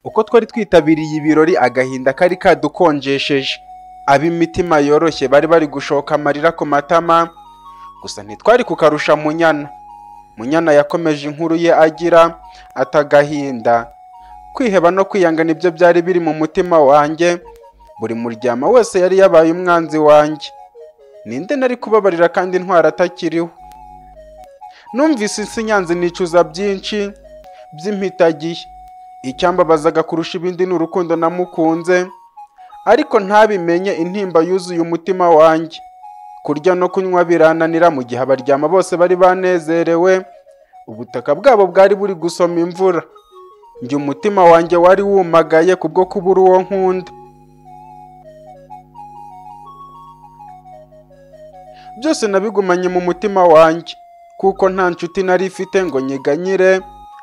uko twari twitabiriye ibirori agahinda kari kadukonjesheje ab'imitima yoroshye bari bari gushoka amarira ku matama gusa ntitwari kukarusha munyana munyana yakomeje inkuru ye agira ati agahinda kwiheba no kwiyanga nibyo byari biri mu mutima wanjye buri muryama wese yari yabaye umwanzi wanjye ninde nari kubabarira kandi intwara atakiriho numvise insinyanzi nicuza byinshi by'impitagihe icyambabazaga kurusha ibindi ni urukundo namukunze ariko ntabimenye intimba yuzuye umutima wanjye kurya no kunywa birananira mu gihe abaryama bose bari banezerewe ubutaka bwabo bwari buri gusoma imvura njye umutima wanjye wari wumagaye kubwo kubura uwo nkunda byose nabigumanye mu mutima wanjye kuko nta nshuti nari ifite ngo nyiganyire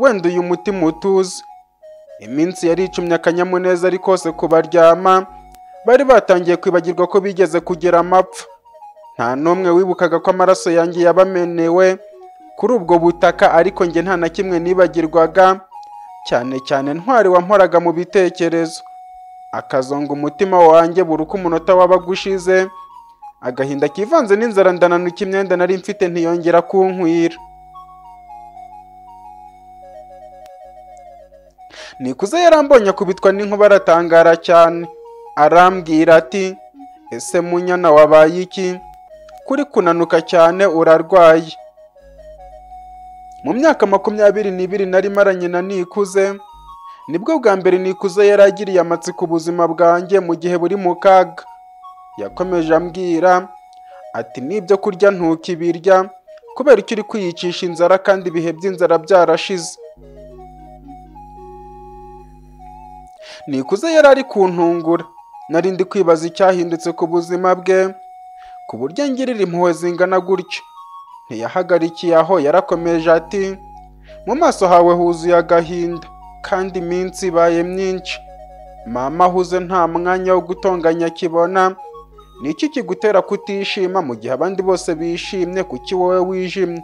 wenda uyu mutima utuze iminsi yari icumye akanyamuneza ari kose kubaryama bari batangiye kwibagirwa ko bigeze kugira amapfa nta n'umwe wibukaga ko amaraso yanjye yabamenewe kuri ubwo butaka ariko njye nta na kimwe nibagirwaga cyane cyane ntwari wampaga mu bitekerezo akazonga umutima wanjye buri uko umunota wabaga ushize agahinda kivanze n'inzara ndananuka imyenda nari mfite ntiyongera kunkwira nikuze yarambonye akubitwa n'inkuba aratangara cyane arambwira ati ese munyana wabaye iki kuri kunanuka cyane urarwaye mu myaka makumyabiri n'ibiri nari maranye na nikuze nibwo bwa mbere nikuze yari agiriye amatsiko ubuzima bwanjye mu gihe buri mu kaga yakomeje ambwira ati n'ibyo kurya ntukibirya kubera icyo uri kwiyicisha inzara kandi ibihe by'inzara byarashize nikuze yari ari kuntungura nari ndi kwibaza icyahindutse ku buzima bwe ku buryo ngirira impuhwe zingana gutyo ntiyahagarikiye aho yarakomeje ati mu maso hawe huzuye agahinda kandi iminsi ibaye myinshi mama ahuze nta mwanya wo gutonganya akibona ni iki kigutera kutishima mu gihe abandi bose bishimye kuki wowe wijimye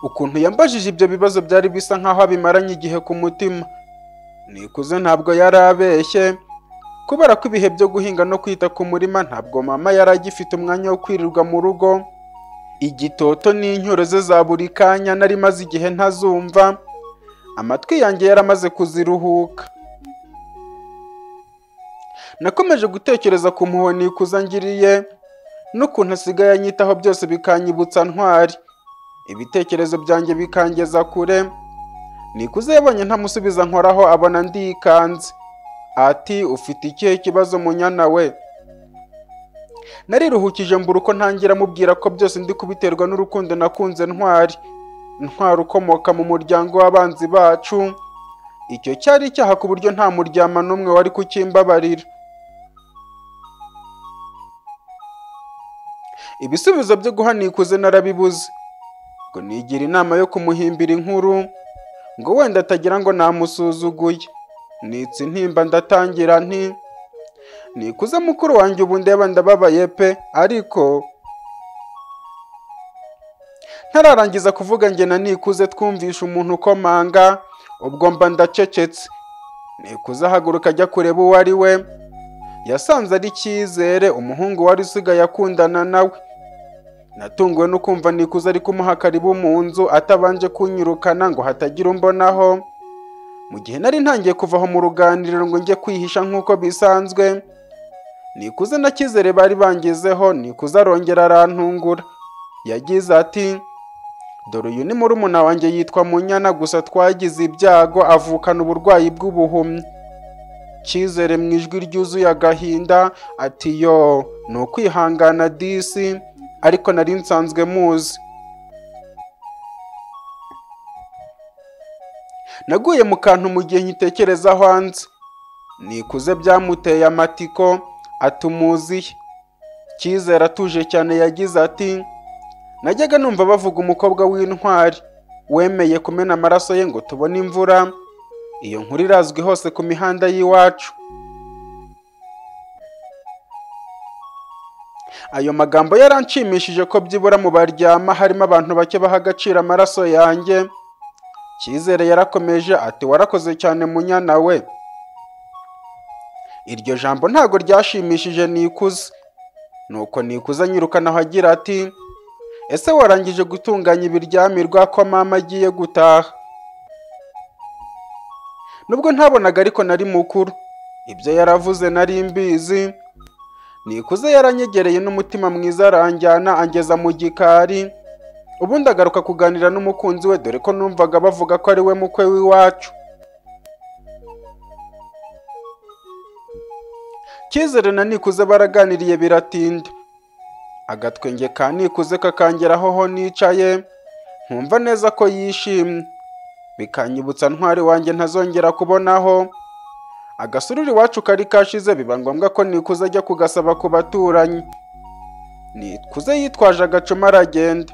ukuntu yambajije ibyo bibazo byari bisa nk'aho abimaranye igihe ku mutima nikuze ntabwo yari abeshye kubera ko ibihe byo guhinga no kwita ku murima ntabwo mama yari agifite umwanya wo kwirirwa mu rugo igitoto n'incyuro ze za buri kanya nari maze igihe ntazumva amatwi yanjye yari amaze kuziruhuka nakomeje gutekereza ku mpuhwe nikuze angiriye n'ukuntu asigaye anyitaho byose bikanyibutsa ntwari ibitekerezo byanjye bikangeza kure nikuze yabonye ntamusubiza nkoraho abona ndikanze ati ufite ikihe kibazo munyana we nariruhukije mbura uko ntangira amubwira ko byose ndi kubiterwa n'urukundo nakunze ntwari ntwari ukomoka mu muryango w'abanzi bacu icyo cyari icyaha ku buryo nta muryama n'umwe wari kukimbabarira ibisubizo byo guha nikuze narabibuze ngo nigira inama yo kumuhimbira inkuru ngo wenda atagira ngo namusuzuguye nitse intimba ndatangira nti nikuze mukuru wanjye ubu ndeba ndababaye pe ariko ntararangiza kuvuga njye na nikuze twumvisha umuntu ukomanga ubwo mba ndacecetse nikuze ahaguruka ajya kureba uwo ari we yasanze ari cyizere umuhungu wari usigaye akundana nawe natunguwe no kumva nikuze ari kumuha karibu mu nzu atabanje kunyirukana ngo hatagira umbonaho mu gihe nari ntangiye kuva aho mu ruganiriro ngo njye kwihisha nk'uko bisanzwe nikuze na cyizere bari bangezeho nikuze arongera arantungura yagize ati dore uyu ni murumuna wanjye yitwa munyana gusa twagize ibyago avukana uburwayi bw'ubuhumyi cyizere mu ijwi ryuzuye agahinda ati yo ni ukwihangana disi ariko nari nsanzwe muzi naguye mu kantu mu gihe nkitekereza hanze nikuze byamuteye amatiko atumuziye cyizere atuje cyane yagize ati najyaga numva bavuga umukobwa w'intwari wemeye kumena amaraso ye ngo tubone imvura iyo nkuru irazwi hose ku mihanda y'iwacu ayo magambo yaranshimishije ko byibura mu baryama harimo abantu bake baha agaciro amaraso yanjye cyizere yarakomeje ati warakoze cyane munyana we iryo jambo ntago ryashimishije nikuze nuko nikuze anyirukanaho agira ati ese warangije gutunganya ibiryamirwa ko mama agiye gutaha nubwo ntabonaga ariko nari mukuru ibyo yaravuze nari mbizi nikuze yaranyegereye n'umutima mwiza aranjyana angeza mu gikari ubundi agaruka kuganira n'umukunzi we dore ko numvaga bavuga ko ari we mukwe w'iwacu cyizere na nikuze baraganiriye biratinda agatwenge ka nikuze kakangeraho ho nicaye nkumva neza ko yishimye bikanyibutsa ntwari wanjye ntazongera kubonaho agasururu iwacu kari kashize biba ngombwa ko nikuze ajya kugasaba ku baturanyi nikuze yitwaje agacuma aragenda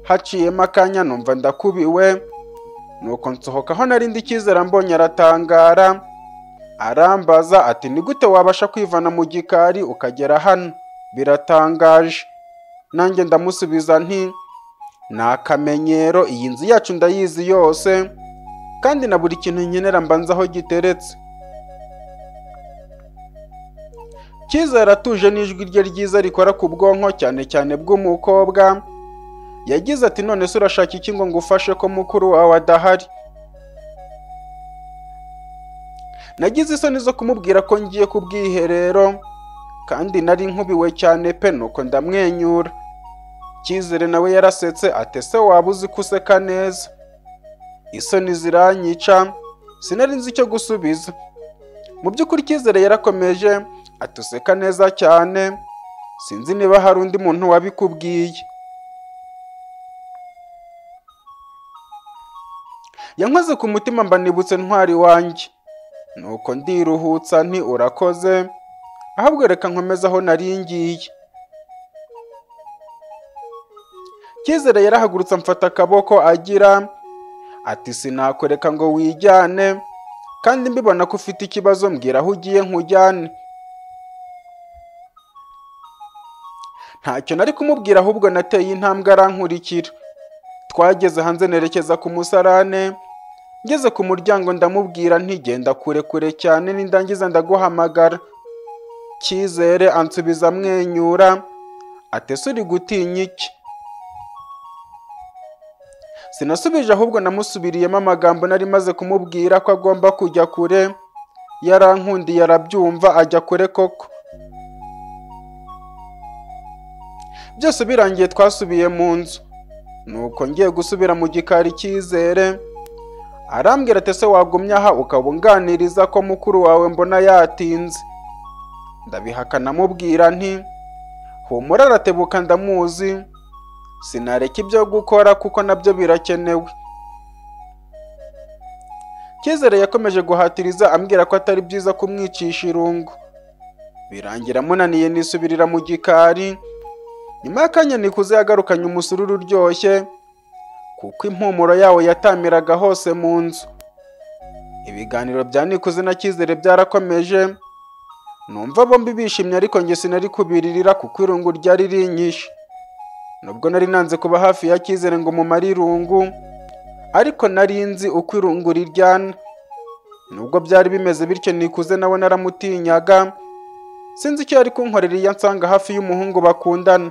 haciyemo akanya numva ndakubiwe nuko nsohoka aho nari ndi icyizere mbonye aratangara arambaza ati ni gute wabasha kwivana mu gikari ukagera hano biratangaje nanjye ndamusubiza nti ni akamenyero iyi nzu yacu ndayizi yose kandi na buri kintu nkenera mbanza aho giteretse cyizere atuje n'ijwi rye ryiza rikora ku bwonko cyane cyane bw'umukobwa yagize ati none se urashaka iki ngo ngufashe ko mukuru wawe adahari nagize isoni zo kumubwira ko ngiye ku bwiherero kandi nari nkubiwe cyane pe nuko ndamwenyura cyizere nawe yarasetse ati ese waba uzi ko useka neza isoni ziranyica sinari nzi icyo gusubiza mu by'ukuri cyizere yarakomeje ati useka neza cyane sinzi niba hari undi muntu wabikubwiye yankoze ku mutima mbanibutse ntwari wanjye nuko ndiruhutsa nti urakoze ahubwo reka nkomeze aho nari ngiye cyizere yarahagurutse amfata akaboko agira ati sinakureka ngo wijyane kandi mbibona ko ufite ikibazo mbwira aho ugiye nkujyane ntacyo nari kumubwira ahubwo nateye intambwe arankurikira twageze hanze nerekeza ku musarane ngeze ku muryango ndamubwira ntigenda kure kure cyane nindangiza ndaguhamagara cyizere ansubiza amwenyura atese uri gutinya iki sinasubije ahubwo namusubiriyemo amagambo nari maze kumubwira ko agomba kujya kure yarankundiye arabyumva ajya kure koko byose birangiye twasubiye mu nzu nuko ngiye gusubira mu gikari cyizere arambwira ati ese wagumye aha ukaba unganiriza ko mukuru wawe mbona yatinze ndabihakana mubwira nti humura aratebuka ndamuzi sinareka ibyo gukora kuko nabyo birakenewe cyizere yakomeje guhatiriza ambwira ko atari byiza kumwicisha irungu birangira amunaniye nisubirira mu gikari nyuma y'akanya nikuze yagarukanye umusururu uryoshye kuko impumuro yawo yatamiraga hose mu nzu ibiganiro bya nikuze na cyizere byarakomeje numva bombi bishimye ariko njye sinari kubiririra kuko irungu ryari rinyishe nubwo nari nanze kuba hafi ya cyizere ngo mumare irungu ariko nari nzi uko irungu riryana nubwo byari bimeze bityo nikuze nawe naramutinyaga sinzi icyo yari kunkorera iyo ansanga hafi y'umuhungu bakundana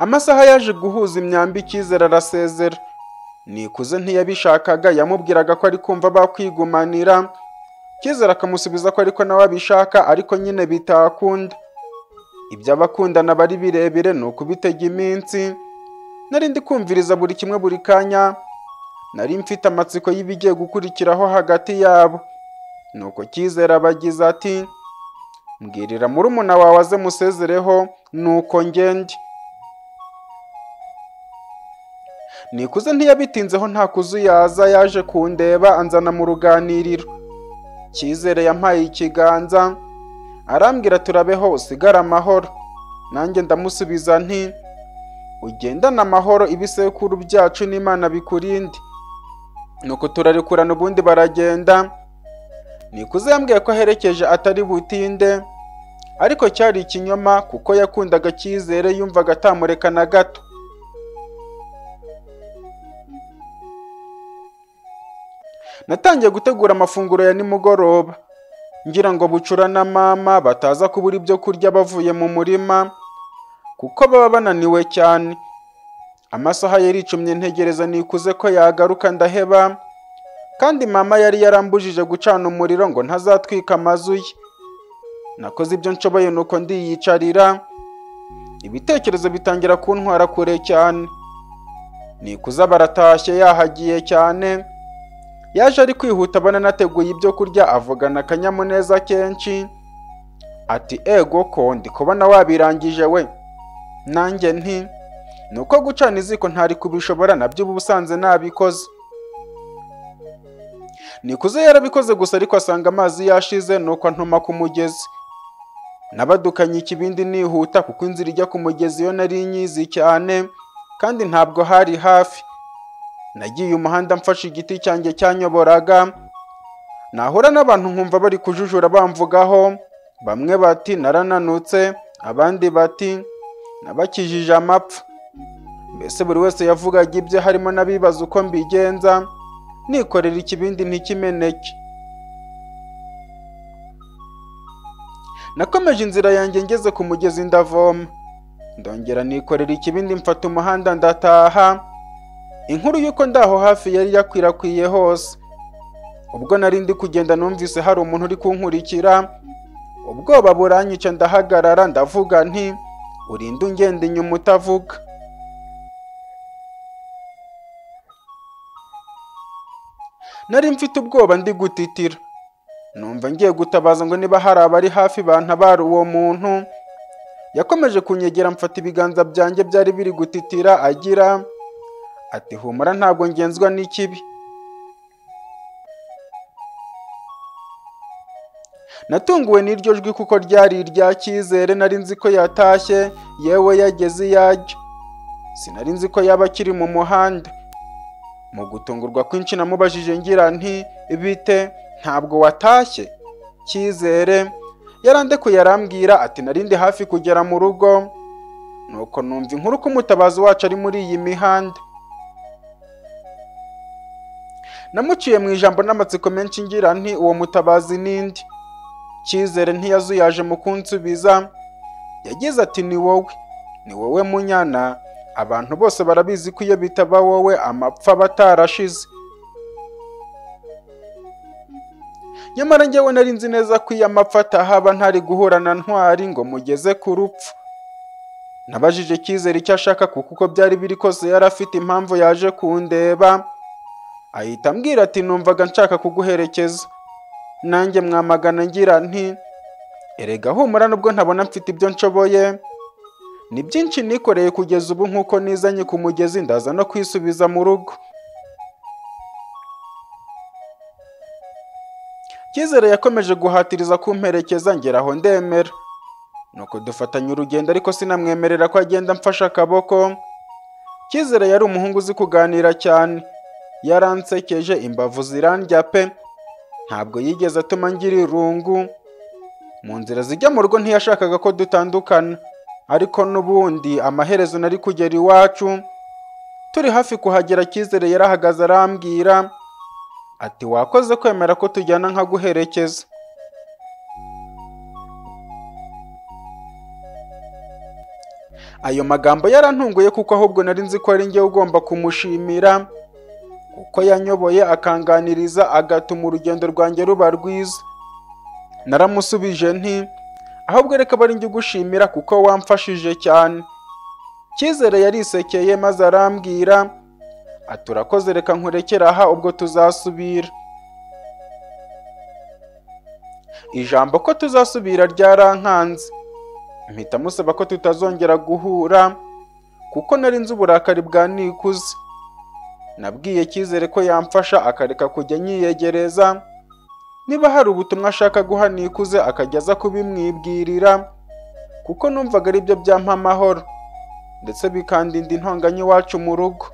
amasaha yaje guhuza imyambi icyizere arasezera nikuze ntiyabishakaga yamubwiraga ko ari kumva bakwigunira cyizere akamusubiza ko ariko nawe abishaka ariko nyine bitakunda ibyo abakundana bari birebire ni ukubitega iminsi nari ndi kumviriza buri kimwe buri kanya nari mfite amatsiko y'ibigiye gukurikiraho hagati yabo nuko cyizere abagize ati mbwirira murumuna wawe aze musezereho nuko ngende nikuze ntiyabitinzeho nta kuzuyaza yaje kundeba anzana mu ruganiriro cyizere yampaye ikiganza arambwira turabeho usigare amahoro nanjye ndamusubiza nti ugendane amahoro ibisekuru byacu n'imana bikurinde nuko turarekurana ubundi baragenda nikuze yambwiye ko aherekeje atari butinde ariko cyari ikinyoma kuko yakundaga cyizere yumvaga atamureka na gato natangiye gutegura amafunguro ya nimugoroba ngira ngo bucura na mama bataza kubura ibyo kurya bavuye mu murima kuko baba bananiwe cyane amasaha yari icumye ntegereza nikuze ko yagaruka ndaheba kandi mama yari yarambujije gucana umuriro ngo ntazatwika amazu ye nakoze ibyo nshoboye nuko ndiyicarira ibitekerezo bitangira kuntwara kure cyane nikuza baratashye yahagiye cyane yaje ari kwihuta abona nateguye ibyo kurya avugana akanyamuneza kenshi ati ego ko ndi kubona wabirangije we nanjye nti ni uko gucana iziko ntari kubishobora nabyo uba usanze nabikoze nikuze yarabikoze gusa ariko asanga amazi yashize nuko antoma ku mugezi nabadukanye ikibindi nihuta kuko inzira ijya ku mugezi yo nari nyizi cyane kandi ntabwo hari hafi nagiye umuhanda mfashe igiti cyanjye cyanyoboraga nahura n'abantu nkumva bari kujujura bamvugaho bamwe bati narananutse abandi bati nabakijije amapfa mbese buri wese yavugaga ibye harimo n'abibaza uko mbigenza nikorera ikibindi ntikimeneke nakomeje inzira yanjye ngeze ku mugezi ndavoma ndongera nikorera ikibindi mfata umuhanda ndataha inkuru y'uko ndaho hafi yari yakwirakwiye hose ubwo nari ndi kugenda numvise hari umuntu uri kunkurikira ubwoba buranyica ndahagarara ndavuga nti urinde ungenda inyuma utavuga nari mfite ubwoba ndi gutitira numva ngiye gutabaza ngo niba hari abari hafi bantabara uwo muntu yakomeje kunyegera mfata ibiganza byanjye byari biri gutitira agira ati humura ntabwo ngenzwa n'ikibi natunguwe n'iryo jwi kuko ryari irya cyizere nari nzi ko yatashye yewe yageze iyajya sinari nzi ko yaba akiri mu muhanda mu gutungurwa kwinshi namubajije ngira nti bite ntabwo watashye cyizere yarandekuye arambwira ati narindi hafi kugera mu rugo nuko numva inkuru ko umutabazi wacu ari muri iyi mihanda namuciye mu ijambo n'amatsiko menshi ngira nti uwo mutabazi n'indi cyizere ntiyazuyaje mu kunsubiza yagize ati ni wowe ni wowe munyana abantu bose barabizi ko iyo bitaba wowe amapfa aba atarashize nyamara njyewe nari nzi neza ko iyo amapfa atahaba ntari guhura na ntwari ngo mugeze ku rupfu nabajije cyizere icyo ashaka kuko uko byari biri kose yari afite impamvu yaje kundeba ahita ambwira ati numvaga nshaka kuguherekeza nanjye mwamagana ngira nti erega humura nubwo ntabona mfite ibyo nshoboye ni byinshi nikoreye kugeza ubu nk'uko nizanye ku mugezi ndaza no kwisubiza mu rugo cyizere yakomeje guhatiriza kumperekeza ngera aho ndemera nuko dufatanya urugendo ariko sinamwemerera ko agenda mfashe akaboko cyizere yari umuhungu uzi kuganira cyane yaransekeje imbavu zirandya pe ntabwo yigeze atuma ngira irungu mu nzira zijya mu rugo ntiyashakaga ko dutandukana ariko n'ubundi amaherezo nari kugera iwacu turi hafi kuhagera cyizere yarahagaze arambwira ati wakoze kwemera ko tujyana nkaguherekeza ayo magambo yarantunguye kuko ahubwo nari nzi ko ari njye ugomba kumushimira kuko yanyoboye akanganiriza agatuma urugendo rwanjye ruba rwiza naramusubije nti ahubwo reka bari njye ugushimira kuko wamfashije cyane cyizere yarisekeye maze arambwira ati urakoze reka nkurekere aha ubwo tuzasubira ijambo ko tuzasubira ryarankanze mpita musaba ko tutazongera guhura kuko nari nzi uburakari bwa nikuze nabwiye cyizere ko yamfasha akareka kujya anyiyegereza niba hari ubutumwa ashaka guha nikuze akajya aza kubimwibwirira kuko numvaga ari byo byampa amahoro ndetse bikandinda intonganya iwacu mu rugo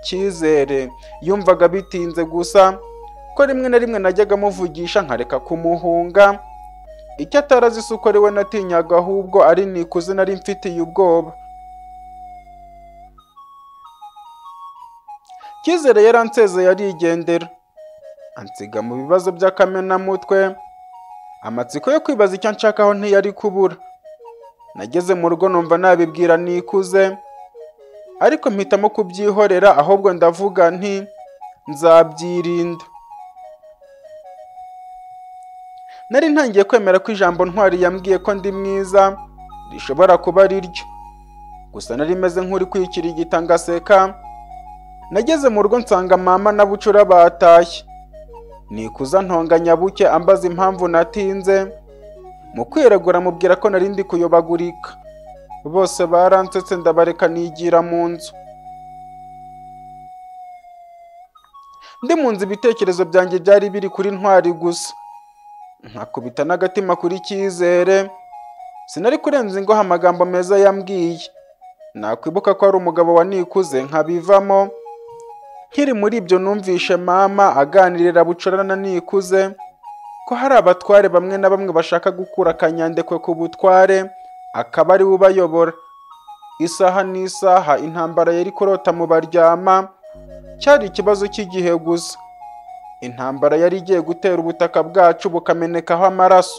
cyizere yumvaga bitinze gusa ko rimwe na rimwe najyaga amuvugisha nkareka kumuhunga icyo atarazi si uko ari we natinyaga ahubwo ari nikuze nari mfitiye ubwoba cyizere yaransezeye arigendera ansiga mu bibazo by'akamenamutwe amatsiko yo kwibaza icyo nshakaho ntiyari kubura nageze mu rugo numva nabibwira nikuze ariko mpitamo kubyihorera ahubwo ndavuga nti nzabyirinda nari ntangiye kwemera ko ijambo ntwari yambwiye ko ndi mwiza rishobora kuba ari ryo gusa nari meze nk'uri kwikirigita ngaseka nageze mu rugo nsanga mama na bucura batashye nikuza ntonganya buke ambaza impamvu natinze mu kwiregura mubwira ko nari ndi kuyobagurika bose baransetse ndabareka nigira mu nzu ndi mu nzu ibitekerezo byanjye byari biri kuri ntwari gusa nkakubita n'agatima kuri cyizere sinari kurenza ingoho amagambo meza yambwiye nakwibuka ko ari umugabo wa nikuze nkabivamo nkiri muri ibyo numvishe mama aganirira bucorana nikuze ko hari abatware bamwe na bamwe bashaka gukura akanyandekwe ku butware akaba ari we ubayobora isaha n'isaha intambara yari kurota mu baryama cyari ikibazo cy'igihe gusa intambara yari igiye gutera ubutaka bwacu bukamenekaho amaraso